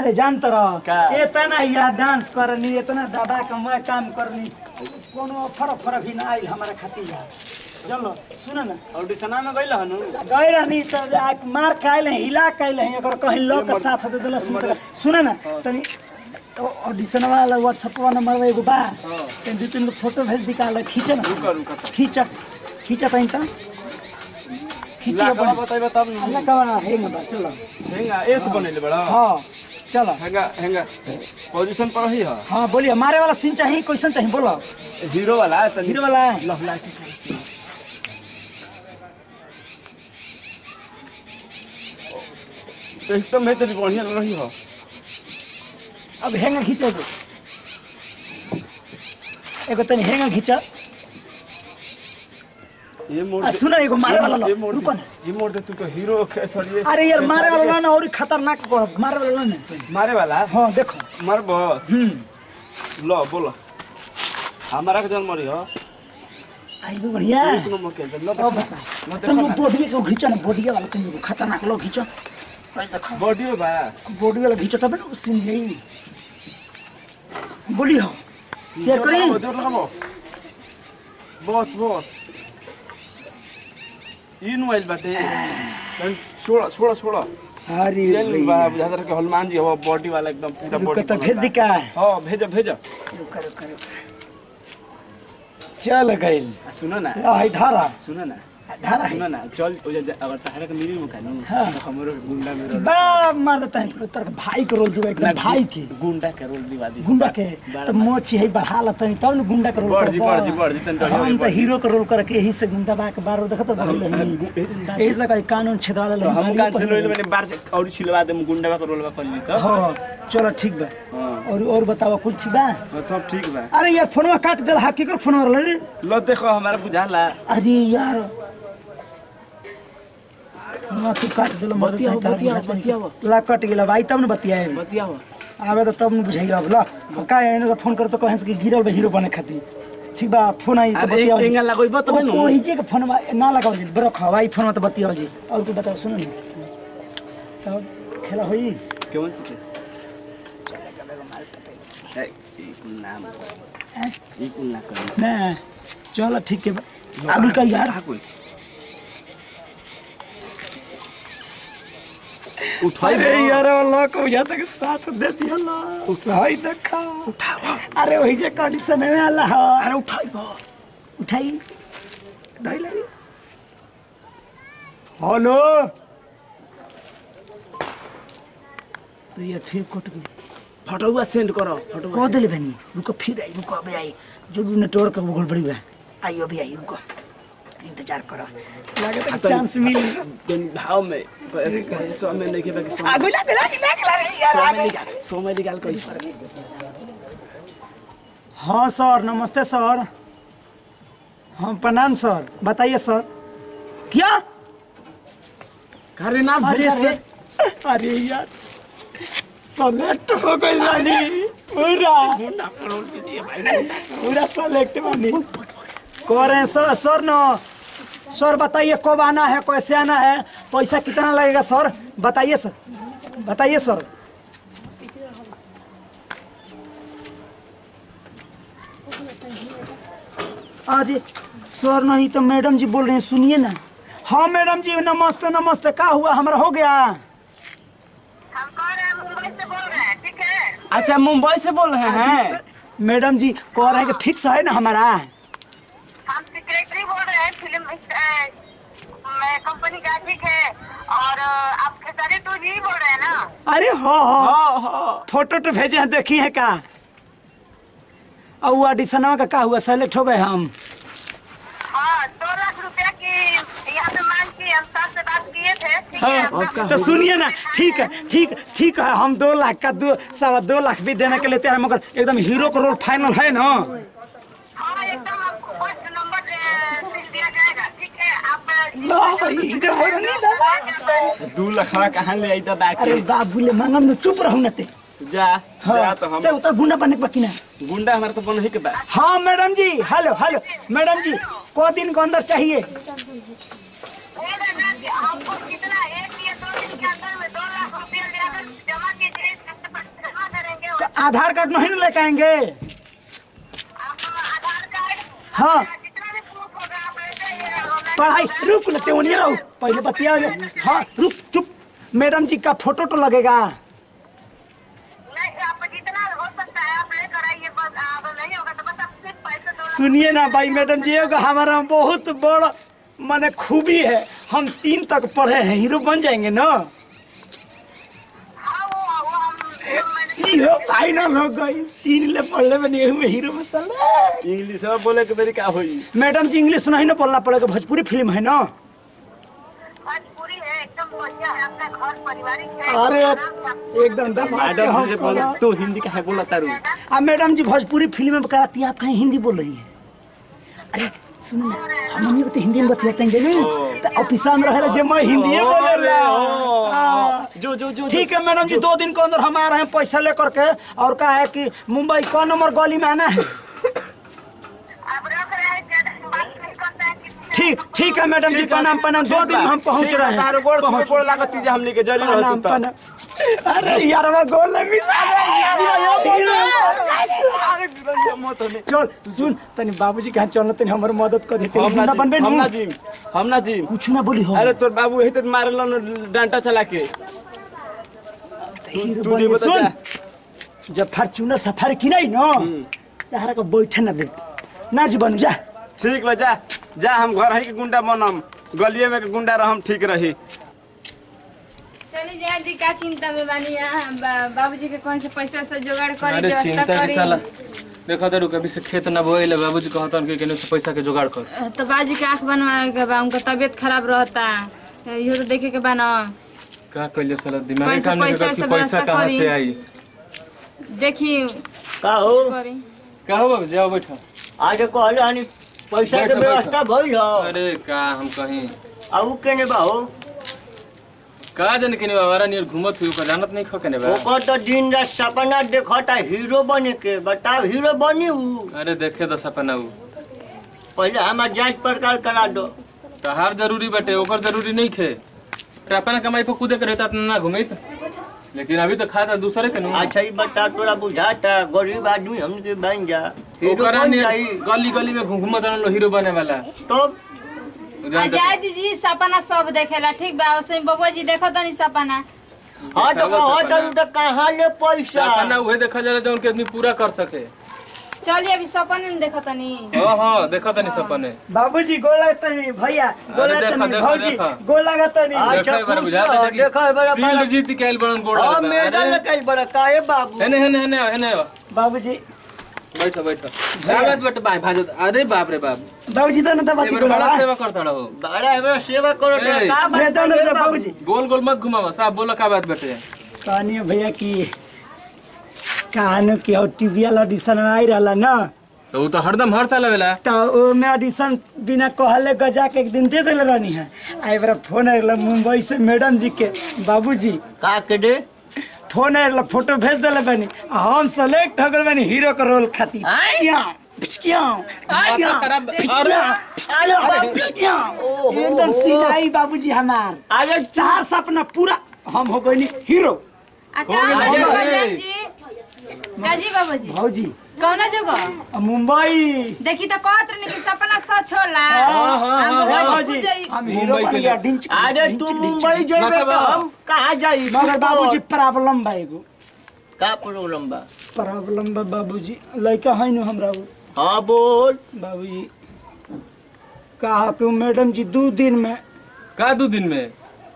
अरे जानत रह का? इतना यार डांस करनी इतना दबा के मैं काम करनी कोनो फरक फरक भी ना आइल हमारा खातिर यार चलो सुन ना ऑडिशना में गइल हनु गए रहनी तो आ- मार खाइल हैं हिला खाइल हैं अगर कहीं लोग के साथ दे दिला सुन सुन ना तनी ऑडिशन वाला व्हाट्सएप नंबर एगो बा तनी दू तीन गो फोटो भेज दिकाल खींच ना रुका रुका खींच खींच तनी त खींच लाखवा बताइबा तब न अल्लाह का है ना बा चलो हेंगा एस बनेले बड़ा हाँ चलो हेंगा हेंगा पोजीशन पर ही है हाँ बोलिए मारे वाला सीन चाहिए क्वेश्चन चाहिए बोलो हीरो वाला है तनी हीरो वाला है लहला तो एकदम है तेरी बढ़िया लग रही हो अब हेंगा खींचो एगो एगो तनी हेंगा खींचो ये मोड़ आ, दे- सुनो एगो मारे वाला लो, ये मोड़ रुको दे- ना। ये मोड़ दे तू को हीरो के सॉरी अरे यार मारे वाला ना और खतरनाक पड़ो मारे वाला ना मारे वाला हाँ देखो मार बो हम्म लो बोलो हमारा के जन्म रही हो आई भी बढ़िया है एक नंबर के लो अब देखो बता तुम लोग बॉडी को खींचो ना बॉडी वाला तुम लोग खतरनाक लो खींचो भाई देखो बॉडी में बा बॉडी वाला खींचो तब ना सीन यही बोली हो क्या जोर करी लगाबो, जोर लगाबो बस बस इन मोबाइल बाटे तनी छोड़ा छोड़ा छोड़ा अरे तेल बा भैया। बुझाता रहा कि हनुमान जी हो बॉडी वाला एकदम पूरा रुको बॉडी तो भेज दी का हाँ भेजो भेजो रुको रुको रुको चल गइल आ, सुनो ना ला है धारा सुनो ना धारा है सुनो ना चल ओ जा- अगर तहरा के मिली मुका नु हाँ। तो हमरो के गुंडा में रोल बा मार देता है तेरे भाई के रोल दूंगा एकदम भाई के गुंडा के रोल दिवा दी गुंडा के बड़ा तो मोची है बढ़ा लता है तब न गुंडा के रोल बढ़ कर जी, बढ़ जी, बढ़ जी, तनी बढ़िया हम तो बढ़ जी। हीरो के रोल करके यही से गुंडा बा के बार देखत भइल नहीं एज लगा कानून छेदवा तो ले हम कान से लोइल मैंने बार से और छिलवा दे गुंडा का रोल बा कर ली तो हां चलो ठीक बा हाँ और और बताओ कुछ ठीक बा हाँ, सब ठीक बा अरे यार फोनवा काट दे हाकी कर फोनवा रे लो देखो हमारा बुझाला अरे यार फोनवा तू काट दे बतियाओ, बतियाओ, बतियाओ। ला कट गेला भाई तब न बतियाए बतियाओ आवे तो तब न बुझाइए अब ला का एने तो फोन कर तो कहे से कि गिरल बा हीरो बने खातिर ठीक बा फोन आई तो अरे बतियाओ एक एंगल लगोइबो तब नु ओही जे के फोन ना लगाओ जी बरो खवाई फोन तो बतियाओ जी और तू बताओ सुनो ना तब खेला होई केवन से ए, ई कुल नाम हैं? ई कुल ना कर ना चलो ठीक है बा। आगे का यार कोई उठाई अरे यार अल्लाह को बुझा तक साथ दे दिया अल्लाह सही देखा उठाओ अरे वही जे कंडीशन में अल्लाह अरे उठाई बा उठाई धई लगी हेलो तो ये फिर कट गई फोटोवा सेंड करो फोटोवा कह दिले बनी रुको फिर आई रुको अबे आई जो भी नेटवर्क वो गड़बड़ी बा आई अभी आई रुको इंतजार करो लगे तो चांस मिल दिन भाव में कहे सौ में नहीं के बाकी सौ आगो लगे लगे लगे लगे यार सौ में आगे निकाल सौ में निकाल कोई हाँ सर नमस्ते सर हाँ प्रणाम सर बताइए सर क्या अरे नाम अरे भरे से अरे अरे यार सेलेक्ट हो गई रानी पूरा पूरा सेलेक्ट बनी कह रहे हैं सर सर न सर बताइए कब आना है कैसे आना है पैसा कितना लगेगा सर बताइए सर बताइए सर अरे सर नहीं तो मैडम जी बोल रहे हैं सुनिए ना हाँ मैडम जी नमस्ते नमस्ते क्या हुआ हमारा हो गया हम कह रहे हैं मुंबई से बोल रहे हैं ठीक है अच्छा मुंबई से बोल रहे हैं मैडम जी कह रहे हैं कि फिक्स है ना हमारा हम सेक्रेटरी बोल रहे हैं फिल्म कंपनी का ठीक है और अ, आप खेसारी टू जी बोल रहे हैं ना अरे हाँ हाँ हाँ हाँ फोटो तो भेजे हैं देखी है का और वो ऑडिशनवा का क्या हुआ सेलेक्ट हो गए हम हाँ दो लाख रुपया की यहाँ पे मांग की हम सर से बात किए थे ठीक है हाँ आपका- तो सुनिए ना ठीक है ठीक ठीक है हम दो लाख का दो सवा दो लाख भी देने के लिए तैयार हैं, मगर एकदम हीरो का रोल फाइनल है ना हाँ एकदम आपको फर्स्ट नंबर अ, सील दिया जाएगा ठीक है आप ला, हीरो वाला नहीं दादा। दू लखवा कहाँ ले आई दादा अरे के बाबू ले मांगम में चुप रहू ना ते जा जा तो हम ते उतर गुंडा बने के बाकी ना गुंडा हमारा तो बन ही के बा हाँ मैडम जी हेलो हेलो मैडम जी को दिन के अंदर चाहिए बोल रहे हैं कि हमको कितना एक या दो दिन के अंदर में दो लाख रुपया ले आकर जमा कीजिए इसके आधार कार्ड नहीं ना लेके आएंगे आप आधार कार्ड हाँ जितना भी प्रूफ होगा आप ले जाइए और पढ़ाई रुक लेते हो नहीं रहो पहले बतिया हाँ रुक चुप मैडम जी का फोटो तो लगेगा नहीं आप जितना हो सकता है आप लेकर आइए बस आप नहीं होगा तो बस आप सिर्फ पैसे दो सुनिए ना भाई मैडम जी एगो हमारा बहुत बड़ माने खूबी है हम तीन तक पढ़े हैं हीरो बन जाएंगे ना हाँ वो वो हम वो मैंने हीरो फाइनल हो गई तीन ले पढ़ले में नहीं हुए हीरो में साला इंग्लिश में बोले के मेरी का होई मैडम जी इंग्लिश नहीं ना बोलना पड़ेगा भोजपुरी फिल्म है ना भोजपुरी है एकदम बढ़िया है आपका घर पारिवारिक है अरे आराम से आप- एकदम दबा के मैडम हम से बोले बोला। तू हिंदी का है बोला तारू अब मैडम जी भोजपुरी फिल्म में कराती है आप कहीं हिंदी बोल रही है अरे सुनो ना हम तो हिंदी में बतियाते हैं जरूर तो ऑफिसा में रहे जे मैं हिंदी बोलेला हाँ। जो जो जो ठीक है मैडम जी दो दिन के अंदर हम आ रहे हैं पैसा लेकर के और कहा है कि मुंबई कौन नंबर गली में आना है आप रख रहे हैं ज्यादा बात नहीं करते हैं किसी से। ठीक ठीक है मैडम जी प्रणाम प्रणाम दो दिन में हम पहुंच रहे हैं तारो गोड़ गोड़ गोड़ लागत जे हमनी के जरूर प्रणाम होती प्रणाम अरे यार हमारा गोल लगी चल सुन तनी बाबूजी कहाँ चलना तनी हमर मदद कर देते हम ना बनबे जिम हम ना ना जिम हम ना जिम कुछ ना बोली हो अरे तोर बाबू यही तो मारल डांटा चला के हीरो तू बन जे गए। बता जा। सुन जब फॉर्च्यूनर सफारी की नहीं ना तहरा को बैठे ना दे ना जी बनू जा ठीक बा जा जा हम घर ही के गुंडा बनम गलिए में के गुंडा रहम ठीक रही चली जाए दी का चिंता में बानी यहाँ बा, बाबूजी के कौन से पैसा वैसा जुगाड़ करी अरे व्यवस्था चिंता के करी साला देखो तो रुक अभी से खेत न बोएले बाबूजी कहतन कि केने से पैसा के जुगाड़ कर तो बाबूजी के आँख बनवाए के बा उनका तबीयत खराब रहता इहो तो देखे के बा ना का कइले साला दिमाग में पैसा- काम नहीं पैसा करता कि से पैसा व्यवस्था कहाँ करी। से आई देखी का हो करी का हो बाबू जाओ बैठो आज कहले हनी पैसा के बैठो, व्यवस्था भइल हो अरे का हम कहीं आ उ केने बा हो का जाने केने बाबा नियर घूमत हुई ओकर जानत नहीं खो केने बा ओकर तो दिन रात सपना देखता हीरो बने के बताओ हीरो बनी उ अरे देखे तो सपना उ पहले हमार जांच पड़ताल करा दो तहार जरूरी बाटे ओकर जरूरी नहीं खे तो अपना कमाई पर कूदे के रहता ना घूमित लेकिन अभी तो खाता दूसरे के नु अच्छा ही बता तोरा बुझाता गरीब आदमी हमने के बन जा हीरो ओकरा बन नियर जाई गली गली में घूमत रहलो हीरो बने वाला तो आ जानते- जाए दीजिए सपना सब देखेला ठीक बा उसमें बबुआ जी देखो तनी सपना हाँ तो देखावा कहाँ सपना। तरू तो कहाँ ले पैसा सपना उहे देखा जाला जौन के आदमी पूरा कर सके चलिए अभी सपने में देखो तनी हाँ हाँ देखा तनी सपने बाबूजी गोल लगता नहीं भैया गोल अरे लगता देखा, नहीं देखा, भौजी देखा। गोल लगता नहीं अच्छा, देखा एक बार खुश बुझा रहो, था कि देखा एक बार सील अपना- जीत के आइल बड़न गोड़ हाँ लगता। मैडम अरे, ने कही बड़ा काहे बाबू हेने हेने हेने आओ, हेने आओ। बाबूजी बैठो बैठो दावत बट भाई भाजो अरे बाप रे बाप बाबूजी तो ना बात एबर गोल बड़ा सेवा करता रहो बड़ा एबरा सेवा करो तो ए, का अरे बात दो है ना बाबू? बाबूजी गोल गोल मत घुमाओ साहब बोलो का बात बेटे कहानी है भैया की कहानी की और टीवी वाला ऑडिशन आई रहा ना तो वो तो हरदम हर साल आवेला तो ओमे ऑडिशन बिना कहले गजा के एक दिन दे दिले रहनी है आई बार फोन आयल मुंबई से मैडम जी के बाबूजी का के दे फोन आयल फोटो भेज दिले बनी आ हम सेलेक्ट हो गए बनी हीरो के रोल खातिर आय? पिचकियां, पिचकियां, पिचकियां, खराब- पिचकियां, अरे बाबू पिचकियां। ओहो। एकदम सिलाई बाबूजी हमार अरे चार सपना पूरा हम हो गए हीरो आ का गया, बाबू हो गया। कल्याण जी काजी बाबूजी भौजी कौना जगह आ मुंबई देखी तो कहत रहनी कि सपना सच होला हाँ, हाँ, हम हाँ, बबुआ जी भौजी खुद जाई- हम हीरो मुंबई बन के गया लिए। डिंच अरे डिंच, तू डिंच, मुंबई डिंच। जेबे तो मतलब- हम कहाँ जाई मगर बाबूजी प्रॉब्लम बा एगो का प्रॉब्लम बा प्रॉब्लम बा बाबूजी लड़का है न हमरा उ। हाँ बोल बाबूजी कहा कि मैडम जी दो दिन में का दू दिन में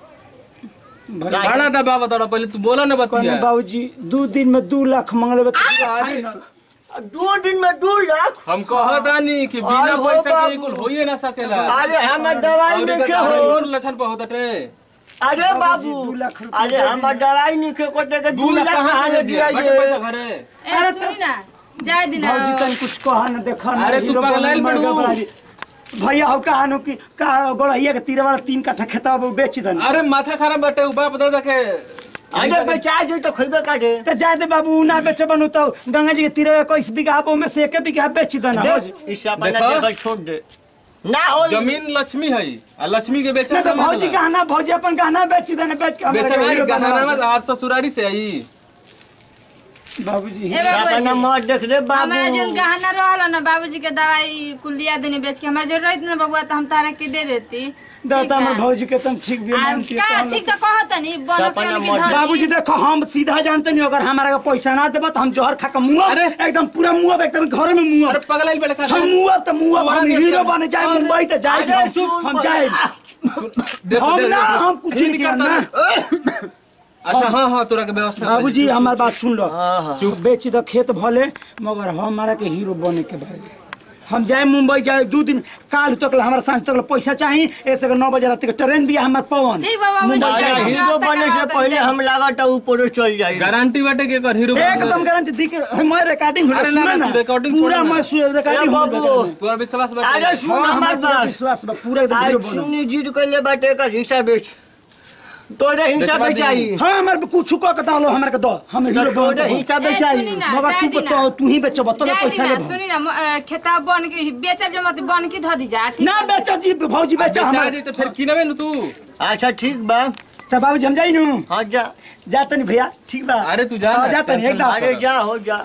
भर- का- बड़ा था बाबा तोरा पहले तू बोला ना कहने बतिया बाबूजी दो दिन में दो लाख मांगले अरे, दो दिन में दो लाख हम कहतानी कि बिना अरे हो पैसा के बाबू। कुल होइए ना सकेला अरे हमार दवाई और नहीं इधर हो तोहर लक्षण पर होता टे अरे बाबू दू लाख रुपया अरे हमार दवाई नहीं खे कोटे के दू दो लाख लाख कहाँ कहाँ से से दिया दिया बाकी पैसा ये घरे ए अरे सुनी ना जाए दिन बाबूजी तन कुछ कहा न देखा न अरे तू हीरो पगलाइल बनल बड़ू। मर गया भैया हो कहानो कि का गोड़ैया के तीर वाला तीन कट्ठा खेता वो बेच दन अरे माथा खराब बाटे उ बाप दादा के अरे बेचा दे तो खइबे का दे तो जाए दे बाबू ना बेचे बनू तो गंगा जी के तीर इक्कीस बीघा वो में से एक बीघा बेच दन दे इस अपना देखो। देखल छोड़ दे ना हो जमीन लक्ष्मी है आ लक्ष्मी के बेचा ना तो भौजी गहना भौजी अपन गहना बेच देना बेच के हमरा के बेचना हीरो गहना बनवा दे। आज ससुरारी से आई बाबूजी ए अपना बाबूजी मत देख रे हमारा जन बाबू गहना रहल ना बाबूजी के दवाई कुल लिया देने बेच के हमारा जरूरत ना बबुआ तो हम तारा के दे देती दादा ठीक हमर है। भौजी के तुम ठीक भी आ, मानती है का तो ठीक तो कहत नहीं बनो सपना के उनकी मत- धर बाबूजी दी। देखो हम सीधा जानते नहीं अगर हमारा के पैसा ना देबो तो हम जहर खा के मुंह अरे। एकदम पूरा मुंह एकदम घर में मुंह अरे पगला ही बेटा हम मुंह तो मुंह वहाँ हम नहीं हीरो चल। बने जाए मुंबई तो जाए अरे हम सुन हम पर- जाए देखो, हम देखो, ना देखो। हम कुछ ही नहीं करता करना है। अच्छा हाँ हाँ तोरा के व्यवस्था कर बाबूजी दी। हमार बात सुन लो हाँ, हाँ। चुप बेच दो खेत भले मगर हमारा के हीरो बने के भाई हम जाए मुंबई जाए दू दिन काल तक ला हमारा सांझ तक ला पैसा चाहिए ऐसे के नौ बजे रात के ट्रेन भी है हमार पवन ठीक बाबा मुझे मुंबई अरे जाए हम हीरो रास्ता बने से करवा पहले देंगे। हम लागत ऊपर चल जाए गारंटी बाटे के कर हीरो बन एकदम जाए। गारंटी दी के मैं रिकॉर्डिंग अरे ना, सुना ना, ना तू recording पूरा छोड़ ना। मैं रिकॉर्डिंग ए बाबू। तोरा विश्वास अरे बाटे सुन हाँ, हमार हमार पूरा बात विश्वास बा पूरा एकदम आज हीरो बनो सुनी जीत कैले बाटे का हिस्सा बेच तोरे हिस्सा देखबा बेचाई दी। हाँ हमारे कुछ को के डालो हमारे के दो हम हीरो बनो तोरे हिस्सा ए, बेचाई सुनी ना, मगर जाए तू दी को ना। तो तू ही बेचबो तो जाए पैसा दी ना, ले सुनी ना म- अ, खेता बन के बेचब जे मत बन के धो दी जा ठीक ना है? बेचा जी भौजी बेचा बेचा हमारे जी तो फिर किनबे न तू अच्छा ठीक बा तो बाबूजी हम जाई नु हाँ जा जाते नहीं भैया ठीक बा अरे तू जा हाँ, ना, जाते नहीं टेंशन एकदम मत अरे जा हो जा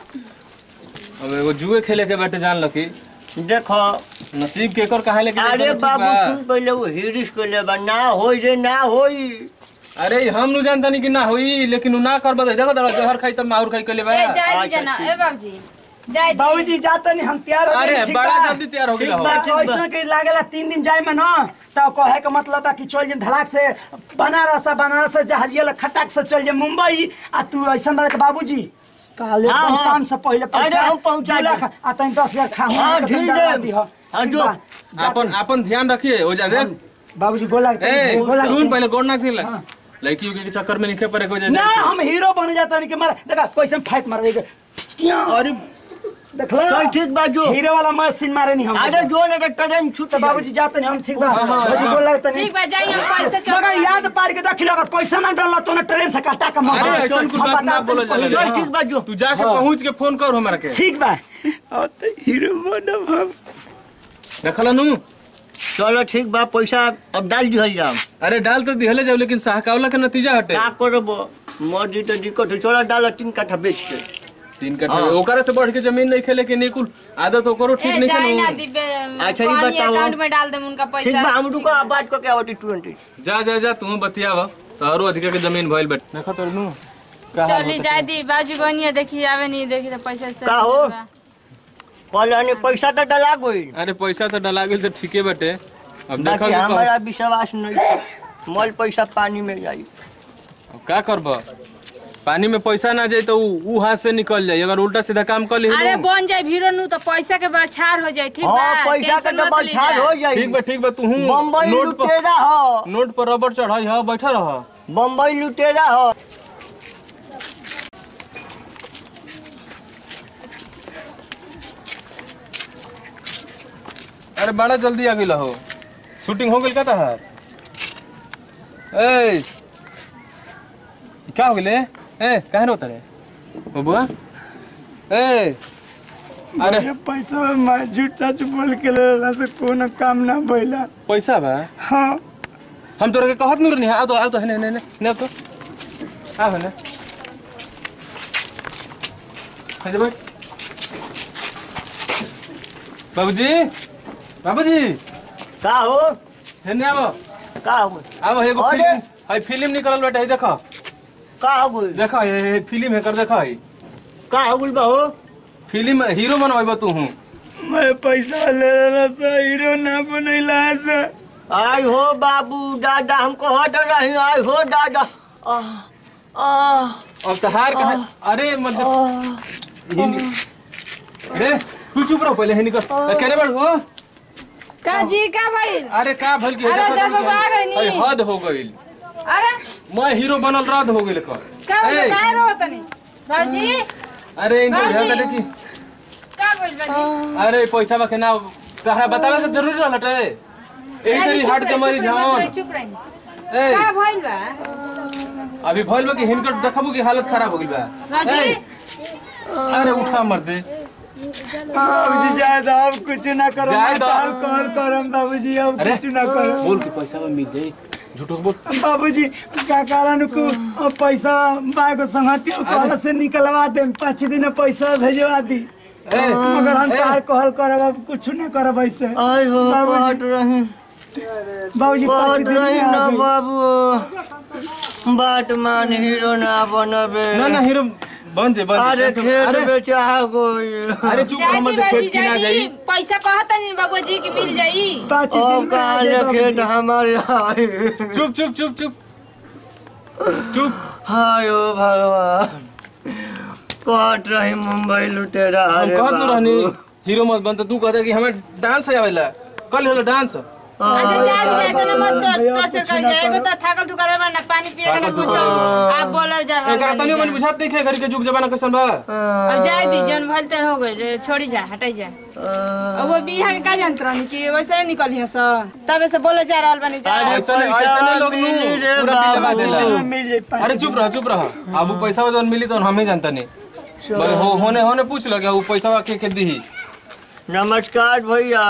अब एगो जुए खेले के बाटे जान लकी देखो नसीब के कर कहा लेके अरे बाबू सुन पहले वो हिरिस कैले बा ना होई रे ना होई अरे हम नु जानता नहीं कि ना होई लेकिन उ ना कर बदे देखो दरा जहर खाई तब माहुर खाई के ले बा ए जाए दी अच्छा, जना ठीक। ए बाबूजी जाए दी बाबूजी जाते नहीं हम तैयार हो अरे गए, ठीक बड़ा बा? जल्दी तैयार हो ठीक गेला हो बा, ठीक बा। ऐसा के लागेला तीन दिन जाए में ना तो कहे के मतलब बा कि चल जे धड़ाक से बनारस से बनारस से जहाजिया ले खटाक से चल जे मुंबई आ तू ऐसा बात के बाबूजी काले हाँ, एकदम हाँ। शाम से पहले पैसा अरे हम पहुंचा दू लाख देब। आ तनी दस हजार खा हाँ, ढील देब। हाँ, जो। अपन अपन ध्यान रखिए हो जा देख बाबूजी गोला ए गोला सुन पहले गोड़ ना खेला हाँ। लड़की के चक्कर में निखे पड़े को जा ना हम हीरो बन जाता नहीं कि मारा देखा पैसा में फाइट मार अरे देखला चल ठीक बा जो हीरो वाला मशीन मारे नहीं हम अरे जो ना ट्रेन छूट तो बाबूजी जाते नहीं हम ठीक बा हाँ, हाँ, बाबूजी हाँ। गोला लगता नहीं ठीक बा जाइए हम पैसे चल मगर याद पार के देखिल अगर पैसा ना डालला तो ना ट्रेन से काटा के मार अरे ऐसा कुछ बात ना बोलो जा चल ठीक बा जो तू जाके पहुंच के फोन कर हमरा के ठीक बा और तो हीरो बनब हम देखला नु चलो ठीक बा पैसा अब डाल दिहल जाओ अरे डाल तो दिहले जाओ लेकिन सहकावला के नतीजा हटे का करबो मर्जी तो दिक्कत है चलो डाल तीन कट्ठा बेच के तीन कट्ठा हाँ। ओकरा से बढ़ के जमीन नहीं खेले के नहीं कुल आदत ओकरो ठीक ए नहीं जाए ना खेलो दी बे- अच्छा, ये पानी बताओ। अकाउंट में डाल देम उनका ठीक बा पैसा हम रुको बात को क्या होती ट्वेंटी जा जा जा तू बतियाव तारो अधिका के जमीन भइल बट देखा तो नु चली जाए दी बाजू गनिया देखी आवे नहीं देखी तो पैसा से का हो? पहले ने पैसा तो डला गई अरे पैसा तो डला गेल तो ठीके बटे अब देखो बाकी कि कहो- हमारा विश्वास नहीं है। मल पैसा पानी में जाई अब का करब पानी में पैसा ना जाए तो ऊ ऊ हाथ से निकल जाए अगर उल्टा सीधा काम कर ली अरे बन जाए भीरो नु तो पैसा के बरछार हो जाए ठीक बा हाँ पैसा का टेंशन मत डबल लीजिए। छाड़ हो जाई ठीक बा ठीक बा तू बम्बई नोट पर लुटेरा हो नोट पर रबर चढ़ाई ह बैठा रह बम्बई लुटेरा हो अरे बड़ा जल्दी आ गेला हो शूटिंग हो गेल का तहार ए ई का हो गेले ए काहे रोता रे बबुआ ए अरे ये पैसा मैं झूठ सच बोल के लेला से कोनो काम ना भइला पैसा बा हाँ हम तोरा के कहत नहीं आओ तो आओ तो ने ने ने ने आओ तो आओ ने हजे बैठ बाबूजी बाबूजी का हो हेने आओ का हो आओ एगो अरे! फिल्म हाय फिल्म निकलल बाटे हई देखो का हो गई देखो ये ये फिल्म है कर देखो हई का हो गई बा हो फिल्म हीरो बनवाइबा तू हूँ मैं पैसा ले लेला से हीरो ना बनैला से आई हो बाबू दादा हमको हट रही आई हो दादा आह, आह, अब तहार कहा अरे मतलब हिनी रे तू चुप रहो पहले हिनी कर केने बैठ हो का जी का भाई अरे का भल की अरे दस बाबा आ गई नी। अरे हद हो गइल अरे मैं हीरो बनल रद हो गइल कर का ए, का रो तनी बाबूजी अरे इनको बाबूजी। ध्यान दे कि का बोल बाजी अरे पैसा बा के ना तहरा बतावे के जरूरी रहल टे एही तरी हार्ट के मरीज हवन चुप रही ए का भइल बा अभी भइल बा कि हिनकर देखबू की हालत खराब हो गइल बा बाजी ए, अरे उठा मर दे बाबूजी शायद अब कुछ ना करो जाए मैं दो। कॉल कॉल करम बाबूजी अब अरे कुछ ना करो बोल के पैसा बा मिल जाई झूठो बोल बाबूजी का कारण को अब पैसा बाग संगति कहला से निकलवा दे पाँच दिन में पैसा भेजवा दी मगर हम तार कहल करब अब कुछ न करब ऐसे आई हो बाबूजी। बाट रही बाबूजी पाँच बाट दिन रही में ना आ गई। बाबू बाट मान हीरो ना बनबे ना ना हीरो बन जे बन अरे जे। खेत अरे बेचा गई अरे चुप रह जाई मत बाजी खेत की ना जाई जाई पैसा कहता नहीं बाबू जी की मिल जाई पाँच दिन अब में आ कहाँ जाई ले बाबूजी। खेत हमारे आई चुप चुप चुप चुप चुप हाय ओ भगवान कट रही मुंबई लुटेरा हम रे कहत न बाबू। रहनी हीरो मत बन तो तू कहता कि हमें डांस आवेला कल होला डांस अच्छा जा जाए तो ना मत भैया, टॉर्चर कुछ कर ना जाएगा करो। तो थाकल तू करे ना पानी पिए ना थाकल तू कुछ करे। आप बोलो जा एकरा तनियो मन बुझात नहीं खे घर के जुग जमाना कैसन बा अब जाए दी जन भलते हो गए छोड़ी जा हटाई जा अब वो बिहार के का जानत रहनी कि वैसे निकली स तबे से बोले जा रहल बनी जा अरे ऐसा नहीं ऐसा नहीं लोग नु मिली रे पूरा दिलवा बाबू। देला दिन में मिल जाई पाँच अरे चुप रह चुप रह अब वो पैसा जौन मिली तो हम ही जानता नहीं बस हो होने होने पूछ लो क्या वो पैसा के के दी नमस्कार भैया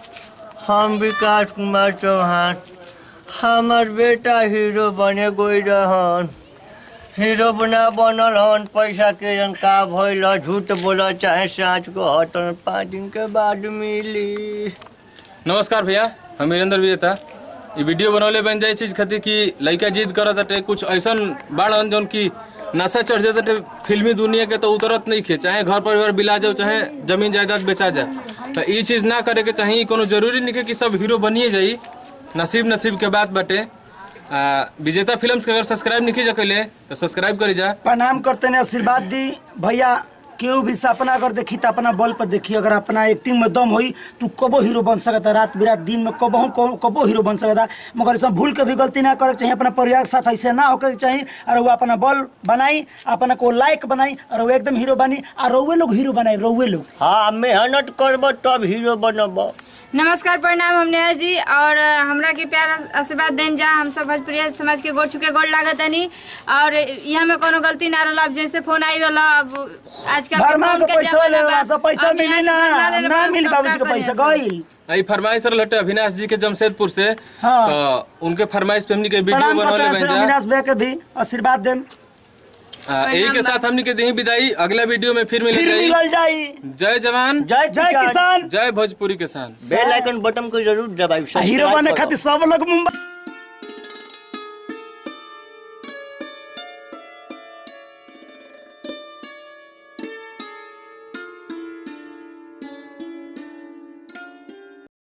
हम विकास कुमार चौहान हमार बेटा हीरो बने गई रहन हीरो बना बनल हन पैसा के जन का भइल झूठ बोल चाहे साँच को हटन पाँच दिन के बाद मिली नमस्कार भैया हम वीरेंद्र विजेता ये वीडियो बनौले बन जाए चीज खातिर कि लड़का जिद करत हटे कुछ ऐसन बाड़न जौन की नशा चढ़ जाता हटे फिल्मी दुनिया के तो उतरत नहीं खे चाहे घर परिवार बिला जाओ चाहे जमीन जायदाद बेचा जाए तो ये चीज ना करे के चाहिए कोनो जरूरी नहीं है कि सब हीरो बनिए जाई नसीब नसीब के बात बाटे आ, विजेता फिल्म्स के अगर सब्सक्राइब नहीं कीजा कैले तो सब्सक्राइब करी जा प्रणाम करते ने आशीर्वाद दी भैया केहू भी सपना अगर देखी तो अपना बल पर देखी अगर अपना एक्टिंग में दम होई तू कबो हीरो बन सकता रात बिरात दिन में कबो कबो हीरो बन सकता मगर ऐसा भूल के भी गलती ना करे के चाहिए अपना परिवार के साथ ऐसे ना होकर के चाहिए और वो अपना बल बनाई अपना को लायक बनाई और वो एकदम हीरो बनी और रउए लोग हीरो बनाई रउए लोग हाँ मेहनत करब तब हीरो बनब नमस्कार प्रणाम हम नेहा जी और अ, हमरा के प्यार आशीर्वाद देम जा हम सब भोजपुरिया समाज के गोड़ चुके गोड़ लागत तनी और यहाँ में कोनो गलती ना रहल अब जैसे फोन आई रहल अब आजकल के भरमा फोन के के पैसा ले जमाना बा। सब पैसा अब मिली यहाँ ना के भरमा लेले ना बस मिली सब बाबूजी का के पैसा करिए गईल आई फरमाइश रहल हटे अविनाश जी के जमशेदपुर से हाँ। तो उनके फरमाइश पे हमनी के वीडियो प्रणाम बनौले करते बन हैं जा अविनाश भैया के भी आशीर्वाद देम आ, यही के साथ हमनी के दी विदाई अगला वीडियो में फिर मिल फिर जाई मिलल जाई जय जवान जय जय किसान जय भोजपुरी किसान बेल आइकन बटन को जरूर दबाई हीरो बने खातिर सब लोग मुंबई